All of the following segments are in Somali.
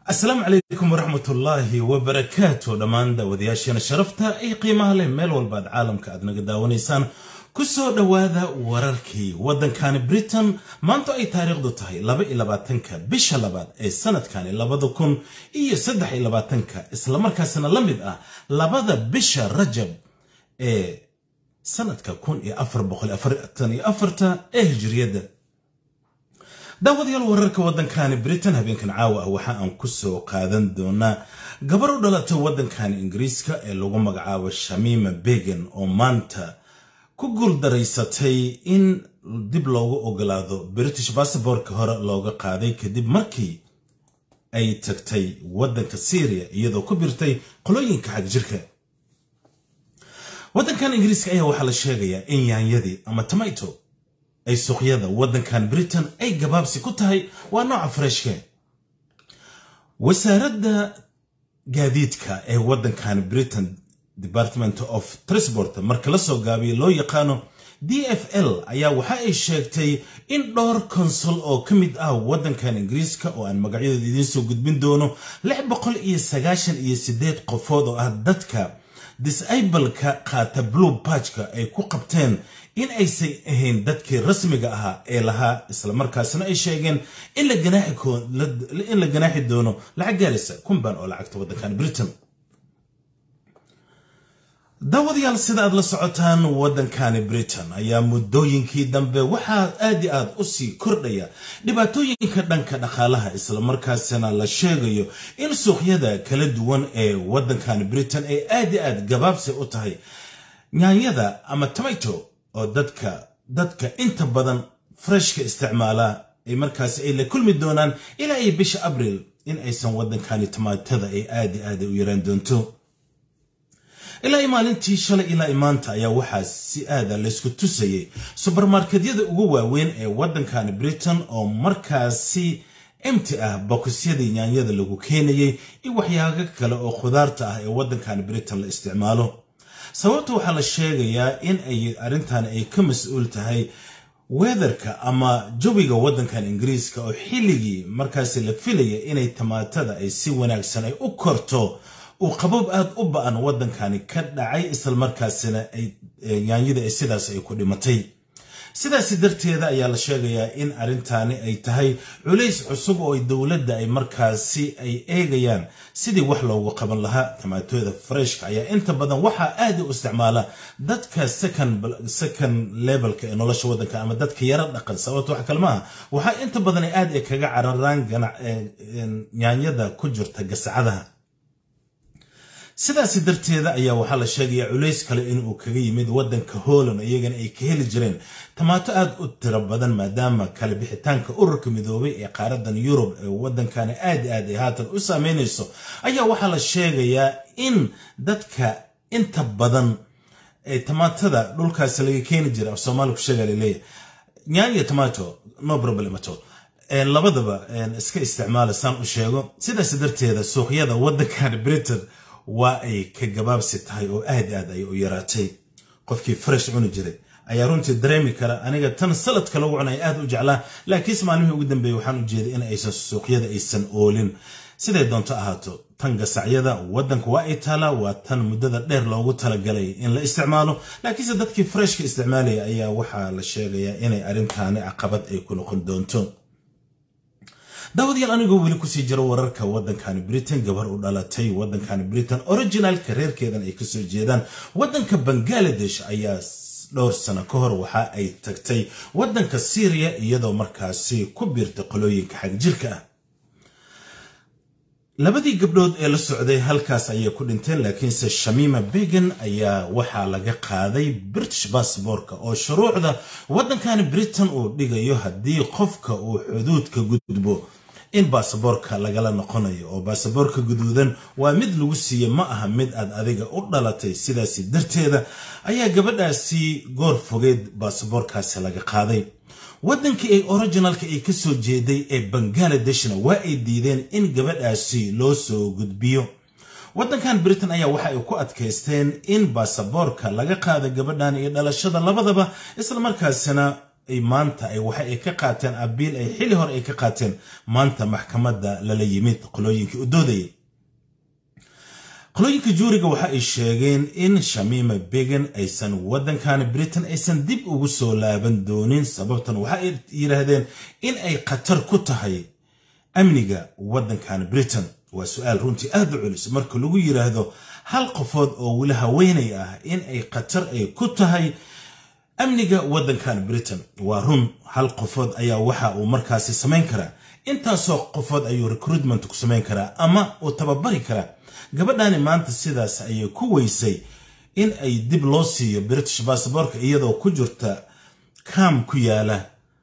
asalaamu calaykum waraxmatullaahi wabarakaatu dhammaan daawadayaasheena sharafta iyo qiimaha leh meel walbaad caalamka aad naga daawanaysaan ku soo dhowaada wararkii waddankani britain maanta ay taariikhdu tahay laba iyo labaatanka bisha labaad ee sanadkani labada kun iyo saddex iyo labaatanka islamarkaasna la mid ah labada bisha rajab ee sanadka kun iyo afar boqol afartan iyo afarta ee hijriyadda daawadayaal wararka waddankani britain habeenkan caawa ah waxa aan ku soo qaadan doonaa gabar u dhalatay waddankani ingiriiska ee lagu magacaabo shamiima began oo maanta ku guuldaraysatay in dib loogu ogolaado british basabortka hore looga qaaday kadib markii ay tagtay waddanka syriya iyadoo ku birtay qolooyinka xag jirka waddankan ingiriiska ayaa waxaa la sheegayaa in yaanyadii ama tomato ay suuqyada waddankan britain ay gabaabsi ku tahay waa nooca fareshke wasaaradda gaadiidka ee waddankan britain department of transport marka la soo gaabiya loo yaqaano d f l ayaa waxa ay sheegtay in dhowr konsul oo ka mid ah waddankan ingiriiska oo aan magacyadooda idiin soo gudbin doono lix boqol iyo sagaashan iyo siddeed qofood oo ah dadka disableka qaata blue barjka ay ku qabteen in aysan ahayn dadkii rasmiga ahaa ee lahaa islamarkaasna ay sheegeen in la ganaaxi doono lacag gaaraysa kunban oo lacagta waddankan britain daawadayaal sida aad la socotaan waddankani britain ayaa muddooyinkii dambe waxaa aad i aad u sii kordhaya dhibaatooyinka dhanka dhaqaalaha islamarkaasina la sheegayo in suuqyada kala duwan ee waddankani britain ay aad i aad gabaabsi u tahay nyaanyada ama tomato oo dadka dadka inta badan freshka isticmaala ay markaasi ay la kulmi doonaan ilaa iyo bisha abriil in aysan waddankani tomaatada ay aad i aad u yaraan doonto ilaa maalintii shalay ilaa maanta ayaa waxaa si aada laysku tusayay subermarketyada ugu waaweyn ee waddankani britain oo markaasi emti ah bokisyadii nyaanyada lagu keenayay iyo waxyaago kale oo khudaarta ah ee waddankani britain la isticmaalo sababta waxaa la sheegayaa in ay arrintan ay ka mas-uul tahay weatherka ama jawiga waddankan ingiriiska oo xilligii markaasi la filaya inay tamaatada ay si wanaagsan ay u korto uu qabob aad u ba-an waddankani ka dhacay islamarkaasina yaanyada ay sidaas ay ku dhimatay sidaasi darteeda ayaa la sheegayaa in arrintaani ay tahay culays cusub oo dowladda ay markaasi ay eegayaan sidii wax loogu qaban lahaa tamaatooda freshka ayaa inta badan waxaa aad u isticmaala dadka second levelka ee nolosha waddanka ama dadka yaro dhaqan sababto wax kale maaha waxaa inta badan ay aad ay kaga cararaan yaanyada ku jirta gasacadaha sidaasi darteeda ayaa waxaa la sheegayaa culays kale inuu kaga yimid waddanka holland iyagana ay ka heli jireen tamaato aad u tiro badan maadaama kala bixitaanka ururka midoobay ee qaaradan yurub ee waddankani aad aad ay haatan u saameynayso ayaa waxaa la sheegayaa in dadka inta badan ee tamaatada dhulkaasi laga keeni jira af soomaali ku sheega laleeyahay nyaanya tomato no problemato labadaba iska isticmaala saan u sheego sidaas darteeda suuqyada waddankani britain waa ay ka gabaabsi tahay oo aad aad ay u yaraatay qofkii fresh cuni jiray ayaa runtii dareemi kara aniga tan saladka lagu cunay aad u jeclaa laakiinse maalmihii ugu dambeeyey waxaan u jeeday in aysan suuqyada aysan oolin siday doonto ahaato tan gasacyada waddanka waa ay taalaa waa tan muddada dheer loogu talagalay in la isticmaalo laakiinse dadkii freshka isticmaalaya ayaa waxaa la sheegayaa inay arrintaani caqabad ay ku noqon doonto daawadayaal anigoo weli kusii jiro wararka waddankani britain gabar u dhalatay waddankani britain originalka reerkeedan ay kasoo jeedaan waddanka bangaladesh ayaa dhowr sano ka hor waxa ay tagtay waddanka syriya iyadoo markaasi ku biirtay qolooyinka xag jirka ah labadii gabdhood ee la socday halkaas ayay ku dhinteen laakiinse shamiima began ayaa waxaa laga qaaday british basaborka oo shuruucda waddankani britain uu dhigayo haddii qofka uu xuduudka gudbo in baasaboorka lagala noqonayo oo baasaboorka guduudan waa mid lagu siiye ma aha mid aad adiga u dhalatay sidaasi darteeda ayaa gabadhaasi goor fogeed baasaboorkaasi laga qaaday waddankii ay originalka ay ka soo jeeday ee bangaaladeshna waa ay diideen in gabadhaasi loo soo gudbiyo waddankan britain ayaa waxa ay ku adkaysteen in baasaboorka laga qaada gabadhan iyo dhalashada labadaba islamarkaasina ay maanta ay waxa ay ka qaateen abiil ay xili hore ay ka qaateen maanta maxkamadda lala yimid qolooyinkii u doodayay qolooyinka juuriga waxa ay sheegeen in shamiima began aysan waddankan britain aysan dib ugu soo laaban doonin sababtan waxa ay yidhaahdeen in ay khatar ku tahay amniga waddankan britain waa su-aal runtii aad u culus marka lagu yidhaahdo hal qofood oo weli haweenay ah in ay khatar ay ku tahay amniga waddankan britain waa run hal qofood ayaa waxa uu markaasi samayn karaa intaasoo qofood ayuu recruitment ku samayn karaa ama uu tababari karaa gabadhani maanta sidaas ayay ku weysay in ay dib loo siiyo british basaborka iyadoo ku jirta kaam ku yaala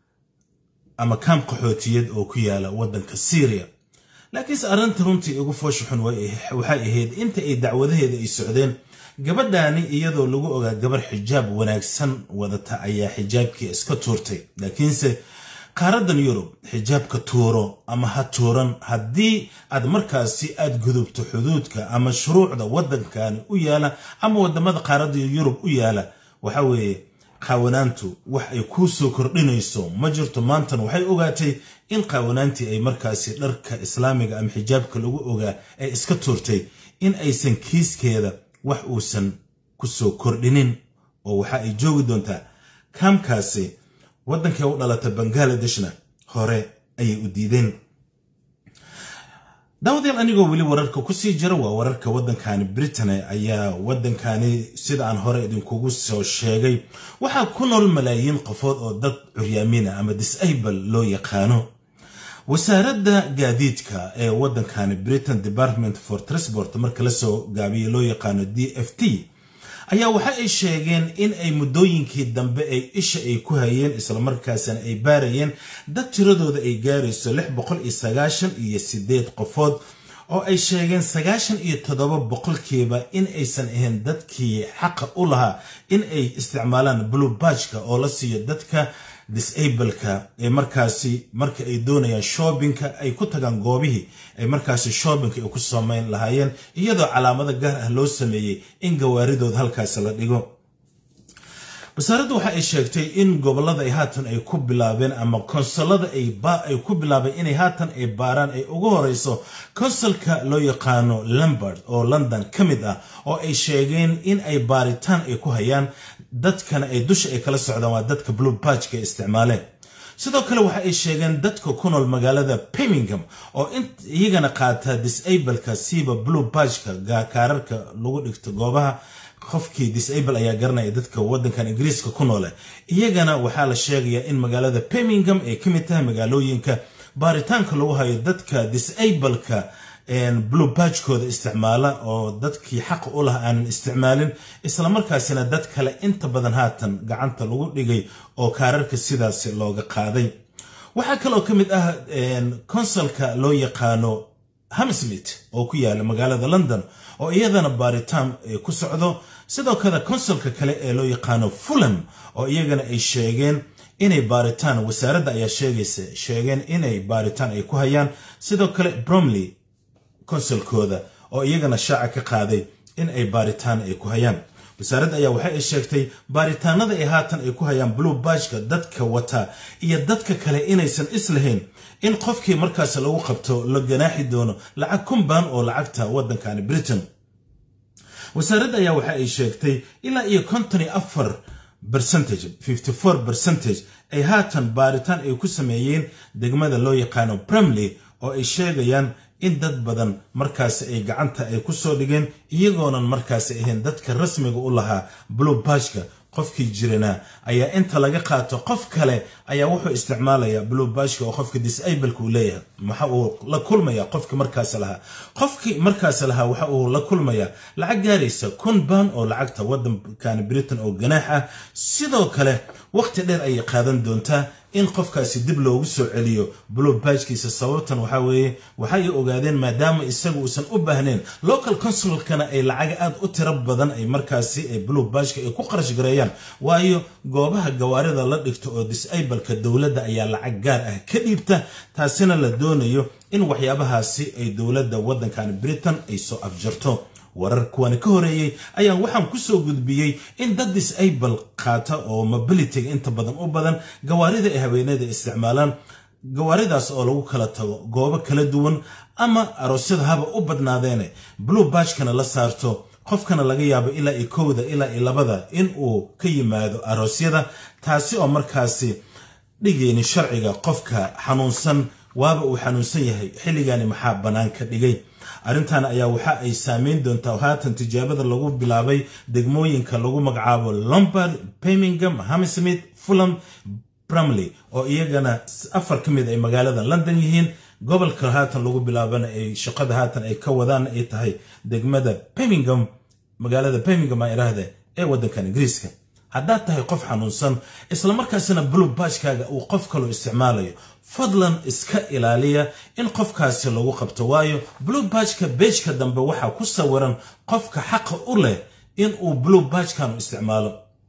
ama kaam qaxootiyad oo ku yaala waddanka syria laakiinse arrinta runtii ugu foosha xun waxay ahayd inta ay dacwadaheeda ay socdeen gabadhaani iyadoo lagu ogaa gabar xijaab wanaagsan wadata ayaa xijaabkii iska tuurtay laakiinse qaaradan yurub xijaabka tuuro ama ha tuuran haddii aad markaasi aad gudubto xuduudka ama shuruucda waddankani u yaala ama wadamada qaaradda yurub u yaala waxa weeye qaawanaantu wax ay kuu soo kordhinayso ma jirto maantan waxay ogaatay in qaawanaantii ay markaasi dharka islaamiga ama xijaabka lagu ogaa ay iska tuurtay in aysan kiiskeeda wax uusan ku soo kordhinin oo waxa ay joogi doontaa kaamkaasi waddankii u dhalata bangaaladeshna hore ayay u diideen daawadayaal anigoo weli wararka kusii jira waa wararka waddankani britain ayaa waddankani sida aan hore idinkugu soo sheegay waxaa ku nool malaayiin qofood oo dad curyaamina ama disable loo yaqaano wasaaradda gaadiidka ee waddankani britain department for transport marka lasoo gaabiya loo yaqaano d f t ayaa waxa ay sheegeen in ay muddooyinkii dambe ay isha ay ku hayeen islamarkaasina ay baarayeen dad tiradooda ay gaarayso lix boqol iyo sagaashan iyo sideed qofood oo ay sheegeen sagaashan iyo toddoba boqolkiiba in aysan ahayn dadkii xaqa u lahaa in ay isticmaalaan blue bajka oo la siiyo dadka disableka ee markaasi marka ay doonayaan shoobinka ay ku tagaan goobihii ay markaasi shoobinka ay ku samayn lahaayeen iyadoo calaamado gaar ah loo sameeyey in gawaaridooda halkaasi la dhigo wasaaraddu waxa ay sheegtay in gobollada ay haatan ay ku bilaabeen ama konsolada ay ku bilaabeen inay haatan ay baaraan ay ugu horeyso konsolka loo yaqaano lambard oo london ka mid ah oo ay sheegeen in ay baaritaan ay ku hayaan dadkana ay dusha ay kala socdaan waa dadka blue bajka ay isticmaaleen sidoo kale waxa ay sheegeen dadka ku nool magaalada birmingham oo iyagana qaata disableka siiba blue bajka kaararka lagu dhigto goobaha qofkii disable ayaa garanaya dadka waddankan ingiriiska ku noole iyagana waxaa la sheegayaa in magaalada birmingham ay ka mid tahay magaalooyinka baaritaanka lagu hayo dadka disableka blue bajkooda isticmaala oo dadkii xaqa u laha aanan isticmaalin islamarkaasina dad kale inta badan haatan gacanta lagu dhigay oo kaararka sidaas looga qaaday waxaa kaloo ka mid ah konsolka loo yaqaano hamsmith oo ku yaala magaalada london oo iyadana baaritaan ku socdo sidoo kale konsolka kale ee loo yaqaano fulham oo iyagana ay sheegeen inay baaritaan wasaaradda ayaa sheegaysa sheegeen inay baaritaan ay ku hayaan sidoo kale bromley konsolkooda oo iyagana shaaca ka qaaday in ay baaritaan ay ku hayaan wasaaradda ayaa waxa ay sheegtay baaritaanada ay haatan ay ku hayaan blue bajka dadka wata iyo dadka kale inaysan islahayn in qofkii markaas lagu qabto la ganaaxi doono lacag kumbaan oo lacagta waddankani britain wasaaradda ayaa waxa ay sheegtay ilaa iyo konton iyo afar bercentage fifty four bercentage ay haatan baaritaan ay ku sameeyeen degmada loo yaqaano bremley oo ay sheegayaan in dad badan markaasi ay gacanta ay ku soo dhigeen iyagoonan markaasi ahayn dadka rasmiga u lahaa blue bajka qofkii jirana ayaa inta laga qaato qof kale ayaa wuxuu isticmaalayaa blue bajka oo qofka disableka uu leeyahay maxa uu la kulmaya qofki markaas lahaa qofkii markaas lahaa waxa uu la kulmayaa lacag gaaraysa kun baan oo lacagta waddankani britain oo ganaax ah sidoo kale waqti dheer ayay qaadan doontaa in qofkaasi dib loogu soo celiyo blue bajkiisa sababtan waxaa weeye waxay ogaadeen maadaama isagu uusan u baahnayn local consulkana ay lacaga aad u tiro badan ay markaasi ay blue bajka ay ku qarash gareeyaan waayo goobaha gawaarida la dhigto oo disableka dowladda ayaa lacag gaar ah ka dhiibta taasina la doonayo in waxyaabahaasi ay dowladda waddankan britain ay soo afjarto warar kuwani ka horeeyey ayaan waxaan kusoo gudbiyey in dad disable qaata oo mobilityga inta badan u badan gawaarida ay haweenada isticmaalaan gawaaridaas oo lagu kala tago goobo kala duwan ama aroosyada haba u badnaadeene blue bashkana la saarto qofkana laga yaabo ilaa iyo kowda ilaa iyo labada in uu ka yimaado aroosyada taasi oo markaasi dhigayni sharciga qofka xanuunsan waaba uu xanuunsan yahay xilligani maxaa bannaan ka dhigay arrintan ayaa waxa ay saameyn doontaa haatan tijaabada lagu bilaabay degmooyinka lagu magacaabo lombard birmingham hammersmith fulham brumley oo iyagana afar ka mid ay magaalada london yihiin gobolka haatan lagu bilaabana ay shaqada haatan ay ka wadaan ay tahay degmada birmingham magaalada birmingham aa iraahde ee waddankan ingiriiska haddaad tahay qof xanuunsan islamarkaasina blue bashkaaga uu qof kaloo isticmaalayo fadlan iska ilaaliya in qofkaasi lagu qabto waayo blue bashka beejka dambe waxaa ku sawiran qofka xaqa u leh in uu blue bashkanu isticmaalo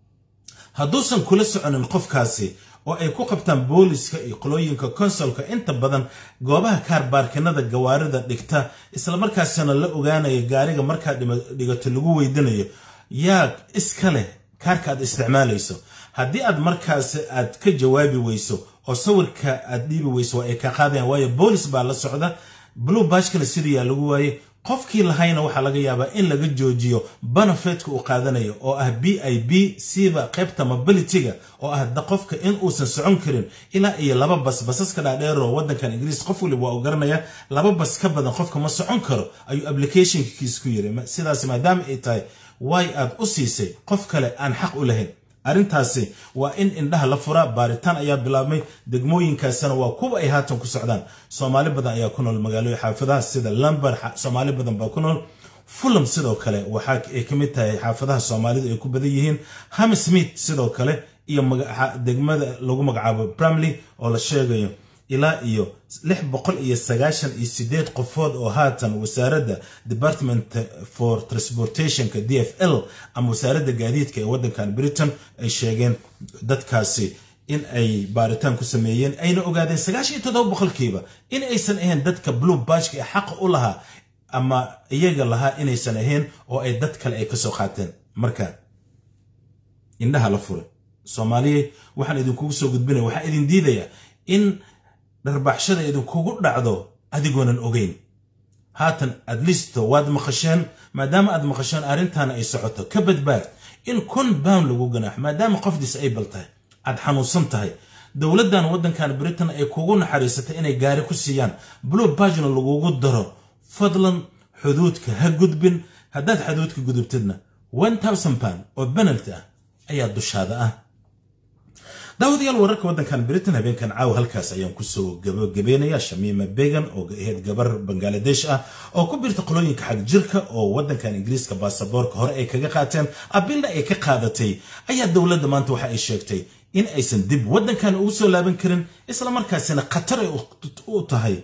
hadduusan kula soconin qofkaasi oo ay ku qabtaan booliska iyo qolooyinka konsolka inta badan goobaha kaarbaarkinada gawaarida dhigta islamarkaasina la ogaanaya gaariga markaad dhigato lagu weydinayo yaa iska leh kaarka aad isticmaalayso haddii aad markaasi aad ka jawaabi weyso oo sawirka aad dhiibi weyso waa ay ka qaadayan waayo boolis baa la socda blue bashkana sidiyaa lagu waayey qofkii lahayna waxaa laga yaabaa in laga joojiyo benefetka uu qaadanayo oo ah b i b siba qaybta mobilityga oo ah qofka in uusan socon karin ilaa iyo laba bas basaska dhaadheeroo waddankan ingiriis qof waliba waa u garanaya laba bas ka badan qofka ma socon karo ayuu applicationkiis ku yiri sidaas maadaama ay tahay way aad u siisay qof kale aan xaq u lahayn arrintaasi waa in indhaha la furaa baaritaan ayaa bilaabmay degmooyinkaasina waa kuwa ay haatan ku socdaan soomaali badan ayaa ku nool magaalooyin xaafadaha sida lambar soomaali badan baa ku nool fulham sidoo kale waxa ay ka mid tahay xaafadaha soomaalidu ay ku badan yihiin hammersmith sidoo kale iyo degmada lagu magacaabo bramley oo la sheegayo ilaa iyo lix boqol iyo sagaashan iyo sideed qofood oo haatan wasaaradda department for transportationka d f l ama wasaaradda gaadiidka ee waddankan britain ay sheegeen dadkaasi in ay baaritaan ku sameeyeen ayna ogaadeen sagaashan iyo toddoba boqolkiiba in aysan ahayn dadka blue bashka ee xaqa u lahaa ama iyaga lahaa inaysan ahayn oo ay dad kale ay kasoo qaateen marka indhaha la fure soomaaliya waxaan idinkugu soo gudbinaya waxaan idin diidayaa in dharbaxshada idinkugu dhacdo adigoonan ogeyn haatan adlisto waad maqasheen maadaama aad maqasheen arrintaana ay socoto ka badbaad in kun bound lagu ganaaxo maadaama qof disable tahay aad xanuunsan tahay dowladdan waddankan britain ay kugu naxariisatay inay gaari ku siiyaan blue bagna lagugu daro fadlan xuduudka ha gudbin haddaad xuduudka gudubtidna one thousand pound oo benalty ah ayaa dushaada ah daawadayaal wararka waddankan britain habeenkan caawa halkaas ayaan kusoo gabagabeynaya shamiima began oo ahayd gabar bangaladesh ah oo ku birta qolooyinka xag jirka oo waddankan ingiriiska baasaboorka hore ay kaga qaateen abilna ay ka qaadatay ayaa dowladda maanta waxa ay sheegtay in aysan dib waddankan ugu soo laaban karin islamarkaasina khatar ay u tahay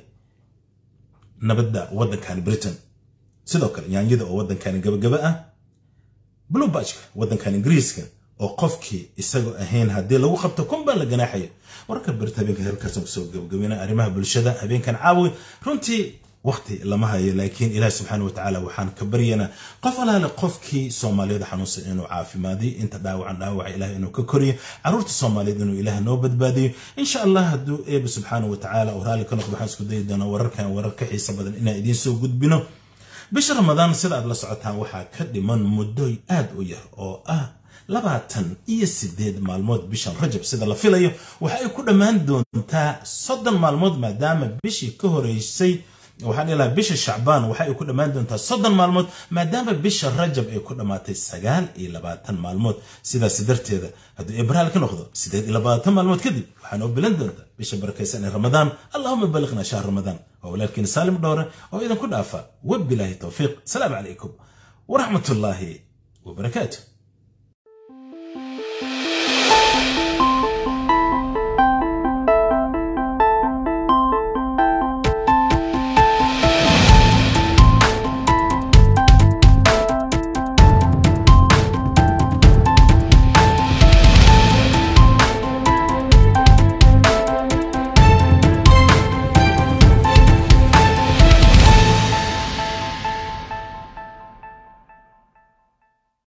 nabadda waddankan britain sidoo kale yaanyada oo waddankan gabagaba ah blubajka waddankan ingiriiska oo qofkii isagoo ahayn haddii lagu qabto kun baa la ganaaxaya wararka birta habeenka halkaasaan kusoo gabagabeyna arrimaha bulshada habeenkan caawi runtii waqti lama hayo laakiin ilaah subxaana watacaala waxaan ka baryanaa qof alaale qofkii soomaaliyada xanuunsan inuu caafimaadiyo inta dhaawacan dhaawaca ilaah inuu ka koriyo caruurta soomaaliyeed inuu ilaah noo badbaadiyo insha allah hadduu eeba subxaana watacaala uu raalli ka noqdo waxaan isku dayi doonaa wararkan warar ka xiisa badan inaan idiin soo gudbino bisha ramadaan sida aad la socotaan waxaa ka dhiman muddoy aad u yar oo ah labaatan iyo sideed maalmood bishan rajab sida la filayo waxa ay ku dhammaan doontaa soddon maalmood maadaama bishii ka horeysay waxaan dhihi lahaa bisha shacbaan waxa ay ku dhammaan doontaa soddon maalmood maadaama bisha rajab ay ku dhammaatay sagaal iyo labaatan maalmood sidaas darteeda hadduu ibraal ka noqdo sideed iyo labaatan maalmood kadib waxaa noo bilan doontaa bisha barakaysan ee ramadaan allahuma balliqna shahr ramadaan waa walaalkiina saalim dhowre oo idinku dhaafa wabilaahi towfiiq asalaamu calaykum waraxmatullaahi wabarakaatu